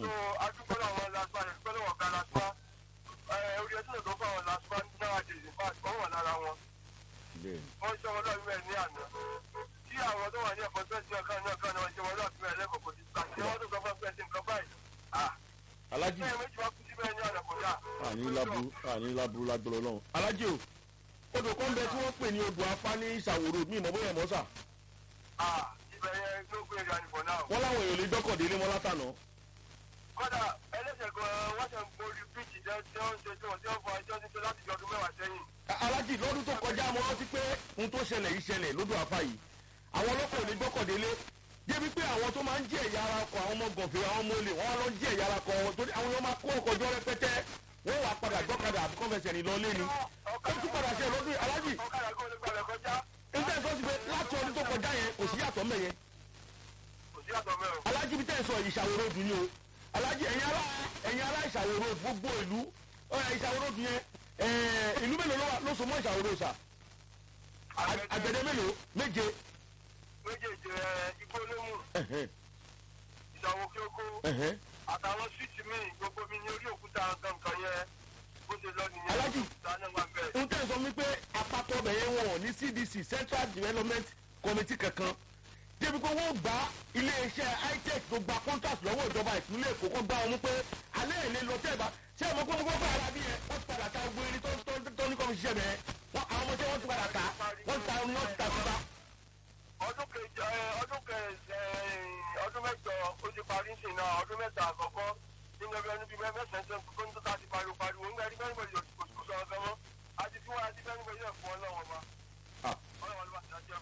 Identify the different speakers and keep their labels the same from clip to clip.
Speaker 1: so adúgbò làwọn laspa rẹ̀ pẹ́ lọ́wọ́ ga laspa orí ẹtí lọ́dọ̀ fún àwọn laspa náà dé in fact wọ́n wà lára wọn
Speaker 2: bẹ́ẹ̀ni
Speaker 1: wọ́n ṣe wọn lọ́ọ̀bí rẹ̀ ní àná tí àwọn tó wà ní ẹ̀kọ́ tó ṣe ọ̀kan náà kan náà ṣe wọn lọ́ọ̀bí rẹ̀ lẹ́kọ̀ọ́ kò ti gbà ṣé wọ́n tó sọ fún ẹgbẹ́ sí nǹkan báyìí ah
Speaker 2: alájì
Speaker 1: ṣé ẹ méjì wá kú síbẹ̀ ní àná kò dáa.
Speaker 2: àní láburú àní láburú lágbọ́lọ́ náà. alájì o odò kan bẹ tí wọ́n pè ní odò afá ní ìṣàwòrò mi ìmọ̀ bóyá ẹ̀mọ́ sà
Speaker 1: ah ibẹ̀ yẹn ló gbé ìrìn ànìbọ̀ náà.
Speaker 2: wọ́n láwọn èèyàn lè dọ́kọ̀délé mọ́ látànà.
Speaker 1: kódà ẹlẹ́sẹ̀ gan-an wọ́n ṣe ń borí bíìtì jẹ́ tí wọ́n ń ṣe tí wọ́n ti ń fọ ẹjọ́ ní pé láti fi ọdún mẹ́wàá sẹ́yìn.
Speaker 2: alájì lọ́dún tó kọjá mo rántí pé ohun tó ṣẹlẹ̀ yìí ṣẹlẹ̀ lódò afá yìí àwọn ọlọ́pàá ò lè dọ́kọ̀délé débi pé àwọn tó máa ń jí ẹ̀yà ara kọ àwọn ọmọ gànfẹ́ àwọn ọmọ olè wọ́n wá lọ jí ẹ̀yà ara kọ wọn torí àwọn èèyàn máa kó ọkọ̀ jọ rẹpẹtẹ wọ́n wàá padà gbọ́kadà àbí kọ́fẹsẹ̀ ní lọ lé ni ó tún padà ṣe lọ́dún alájì
Speaker 1: ọ̀kadà kó lè gbalẹ̀ kọjá
Speaker 2: nígbà tó ti pé láti ọdún tó kọjá yẹn kò sí yàtọ̀ mẹ́yẹ
Speaker 1: kò sí àtọ̀ mẹ́rin.
Speaker 2: alájì bí tẹ̀sán ìṣàwòrò dùn ní o alájì ẹ̀yin ará ẹ̀yin ará ìṣàwòrò gbogbo ìlú ọ̀rẹ́ ìṣàwòrò dùn yẹn ẹ̀ẹ́ ìlú mélòó ló wà ló so mọ́ ìṣàwòrò sà àgbẹ̀dẹ mélòó méje
Speaker 1: méjèèjì ẹ igbó olómù
Speaker 2: ẹ̀hẹ́n,
Speaker 1: ìṣàwọ̀ kíókó
Speaker 2: ẹ̀hẹ́n.
Speaker 1: àtàwọn síìtì míì gbogbo mi ní orí òkúta nǹkan yẹn bó ṣe lọ nìyẹn.
Speaker 2: Aláàjì.
Speaker 1: òkúta náà wà bẹ́ẹ̀.
Speaker 2: n tẹ́ sọ wípé àpapọ̀ ọbẹ̀ yẹn wọ̀n ní cdc central development committee kankan débi pé wọ́n gba iléeṣẹ́ itech tó gba contract lọ́wọ́ ìjọba ìpínlẹ̀ èkó kó gbá wọn mú pé alẹ́ ìlé lọ tẹ́ ẹ bá ṣé ẹ mọ̀ pé gbogbo ara bí yẹn wọ́n ti padà ta gbogbo irin tó tó tó ní kọ́mi ṣiṣẹ́ bẹ́ẹ̀ wọ́n àwọn ọmọ tí wọ́n ti padà ta wọ́n ti ta omi wọ́n ti ta síta.
Speaker 1: ọdún kejì ẹ ọdún kẹsẹ ọdún mẹ́jọ ó ti parí sí náà ọdún mẹ́ta àkọ́kọ́ nínú ẹgbẹ́ níbi mẹ́sàn-án ṣe kó ní tó ta ti pariwo pariwo ń gbẹ́rí bẹ́ẹ̀ bẹ́ẹ̀ kò sí kò sọ̀rọ̀ gan mọ́ àti tí wọ́n àti bẹ́ẹ̀ bẹ́ẹ̀ yẹ̀ fún ọlọ́wọ́n ma
Speaker 2: Ah.
Speaker 1: ọlọ́wọ́n ló bá ti dájọ́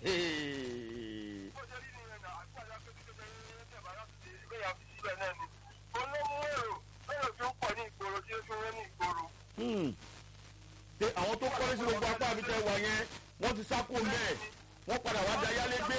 Speaker 2: Hey.
Speaker 1: bó ṣe rí nìyẹn náà àgbàdo akéwìké bẹ́ẹ̀ ní ẹ̀jẹ̀ bá láti ṣe ìgbé yà fi síbẹ̀ náà ni olómú èrò èrò tó ń pọ̀ ní ìgboro tí ó fi wọ́n ní ìgboro
Speaker 2: Hmm. pé àwọn tó kọ́lé sí gbogbo apá àbí tẹ́ wà yẹn wọ́n ti sá kó mẹ́ẹ̀ wọ́n padà wá da yálégbé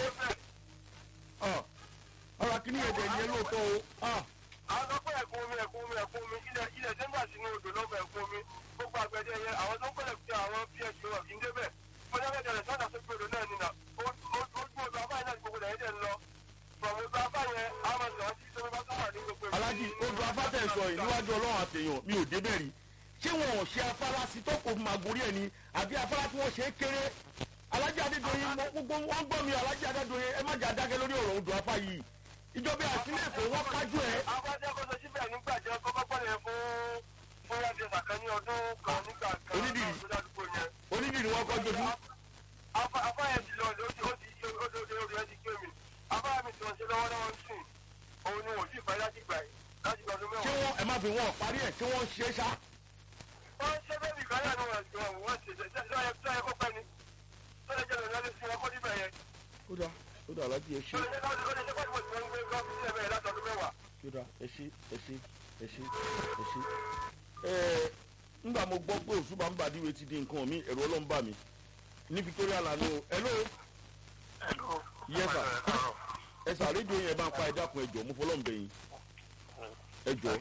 Speaker 2: Ah. ọ̀rọ̀ akíní ẹ̀dẹ̀ ni ẹ lóòótọ́ o Ah.
Speaker 1: àwọn tó pẹ́ ẹ̀kún omi ẹ̀kún omi ẹ̀kún omi ilẹ̀ ilẹ̀ dẹ́gbà sínú odò lọ́gbà ẹ̀kún omi gbogbo àgbẹ̀dẹ yẹn àwọn tó ń pẹ̀lẹ̀ fi àwọn ps wọn kì í débẹ̀ bóyá bẹ́ẹ̀ rẹ̀ sọ́dà sókè odò náà nìyà ojú odò abáyé náà ní gbogbo ẹ̀yẹ́ dẹ̀ ń lọ pọ̀mù odò abáyé àwọn ọ̀sán tí tóbi bá tó wà ní gbogbo ìlú.
Speaker 2: alájí odò afátẹ̀ sọ yìí níwájú ọlọ́run àtẹ̀yàn mi ò débẹ̀ rí ṣé wọn ò ṣe afárá sí tó kò máa gorí ẹ̀ ni àbí afárá tí wọ́n ṣe é kéré alájí adédọ̀yìn mọ gbogbo wọn gbọ́ mi alájí adédọ̀yìn ẹ má jà dákẹ́ lórí ọ̀rọ̀ odò afá yìí ìjọba àtìlẹ́ èkó wọn kájú ẹ̀
Speaker 1: abájá kó sọ síbẹ̀ nígbà jẹ́ kọ́kọ́ pọ̀lẹ̀ fún fún yàtọ̀ ìsàkẹ́ ní ọdún kan nígbà kan
Speaker 2: Onídìrí.
Speaker 1: tó dádúgbò yẹn.
Speaker 2: onídìrí wọn kọ́ jojú
Speaker 1: Afa- afáyẹ ti lọ ó ti ó ti ó ti ó ti ó ti ó ti gbé mi afáyẹ mi ti wọn ṣe lọ́wọ́lọ́wọ́ ń sìn òun ni wò sí ìfẹ́ láti gbà yìí láti gbà ọdún
Speaker 2: ṣé
Speaker 1: mẹ́wàá.
Speaker 2: wọn ẹ má fi wọn parí ẹ̀ ṣé wọ́n ṣe é ṣá
Speaker 1: wọ́n ṣe bẹ́ẹ̀ni ìgbàlẹ́ àná wọn ṣe wọ́n ṣe ṣe ṣe ṣe ṣe kó pẹ́ ni tó lè jẹ́ lọ́dún lọ́dún sí ẹkọ́ níbẹ̀ yẹn
Speaker 2: ó dà ó dà alájí ẹ ṣe
Speaker 1: tó lè jẹ́ lọ́dún lọ́dún ṣe pẹ́ tí wọ́n gbé gọ́ọ̀fù sílẹ̀ bẹ́ẹ̀ látọdún mẹ́wàá.
Speaker 2: ó dà ẹ ṣe ẹ ṣe ẹ ṣe ẹ ṣe. ẹ ńgbà mo gbọ́ pé òṣùbà ń bàdíwe ti di nǹkan mi ẹ̀rọ ọlọ́run bà mí ní victoria lanu o hello Yes, sir. ẹ sà rédíò yẹn bá ń pa ẹ dákun ẹ jọ mo fọlọ́n bẹ̀yìn ẹ jọ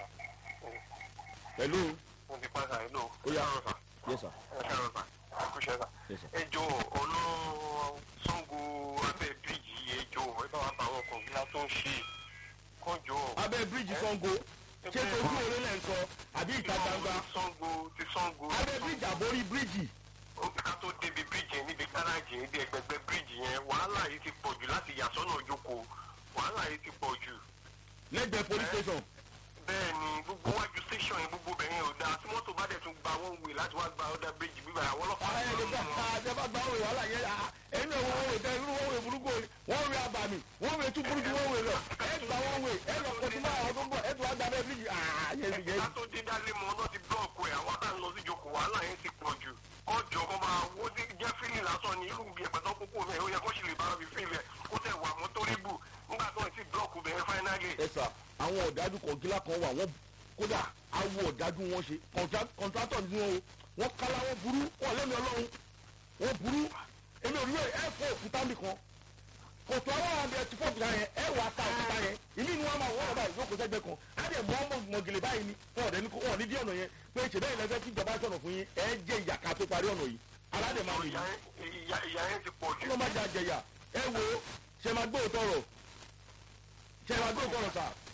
Speaker 2: hello
Speaker 3: mo ti pàṣẹ àìlò.
Speaker 2: Ó yá. yes sir
Speaker 3: ẹ káàárọ̀ sà àkúṣe sà.
Speaker 2: yes sir.
Speaker 3: ejò ọ̀nà sango abẹ́ bíríìjì ejò ẹ bá wa bá àwọn ọkọ̀ ńlá tó ń ṣe kọjọ.
Speaker 2: abẹ́ bíríìjì sango ṣé tojú òré lẹ́ ń sọ àbí ìta gbangba
Speaker 3: ti sango ti sango.
Speaker 2: abẹ́ bíríìjì àbórí bíríìjì
Speaker 3: ó ká tó débi bíríìjì yẹn níbi gáràjì níbi ẹgbẹgbẹ bíríìjì yẹn wàhálà yìí ti pọ̀ jù láti yà sọ́nà òjòkó wàhálà yìí ti pọ̀ jù.
Speaker 2: lẹ́gbẹ̀ẹ́ police station
Speaker 3: bẹ́ẹ̀ ni gbogbo wájú station yẹn gbogbo bẹ̀rẹ̀ yẹn ò dáa tí mọ́tò bá dẹ̀ tún gba one way láti wá gba ọ̀dà bíríìjì gbígbà àwọn ọlọ́pàá
Speaker 2: ara ẹ̀ lè gbà àjẹbá gba òwe wàhálà yẹn à ẹ̀yin náà wọ́n wẹ̀ tẹ́ irú wọ́n wẹ̀ burúkú o wọ́n wẹ̀ abàmì wọ́n wẹ̀ tún burúkú wọ́n wẹ̀ lọ ẹ̀ gba wọ́n wẹ̀ ẹ̀ lọ kọjú máa àwọn tó ń bọ̀ ẹ̀ tún wá gba bẹ́ẹ̀ bíríìjì àà yẹn yẹn
Speaker 3: ẹ̀ka tó dé dálé mọ́ náà ti blọ́ọ̀kù ẹ̀ àwọn tá à ń lọ sí ìjókòó wàhálà yẹn ti pọ̀ jù kọjọ kó máa wó sí jẹ́ fílì lásán ní irú bí ẹ̀pẹ̀tọ́ kókó rẹ̀ ó yẹ kó sì lè bára fi fílì ẹ̀ kó tẹ̀ wà mọ́ torí bù nígbà tó ń ti blọ́ọ̀kù bẹ̀rẹ̀ fáínálì.
Speaker 2: ẹ sà àwọn ọ̀dájú kọ̀ọ̀gílà kan wà wọ́n kódà awo ọ̀dájú wọn ṣe kọ̀ǹtrátọ̀ ni wọn o wọ́n kálá wọn burú wọn lẹ́mi ọlọ́run wọn burú èmi ò rí ẹ fọ òkúta mi kan kòtò àwọn àwọn abẹ ti fọ òkúta yẹn ẹ wà ta òkúta yẹn ìmí ni wọn máa wọ́n ọ̀dà ìjókòó sẹ́gbẹ́ kan á dẹ̀ mọ́ ọmọ mọ̀gìlì báyìí ni wọn ọ̀dẹ̀ ní kó wọn ní dí ọ̀nà yẹn pé ṣèbẹ́ ìlẹ́fẹ́ kí ìjọba sọ̀rọ̀ fún yín ẹ jẹ́ ìyàká tó parí ọ̀nà yìí aládẹ̀ máa nìyí
Speaker 3: ìyá ìyá yẹn ti pọ̀ jù.
Speaker 2: kí ló má jẹ àjẹyà ẹ wo ṣe máa gbóòótọ́ rọ̀ ṣe máa gbóòótọ́ rọ̀ sà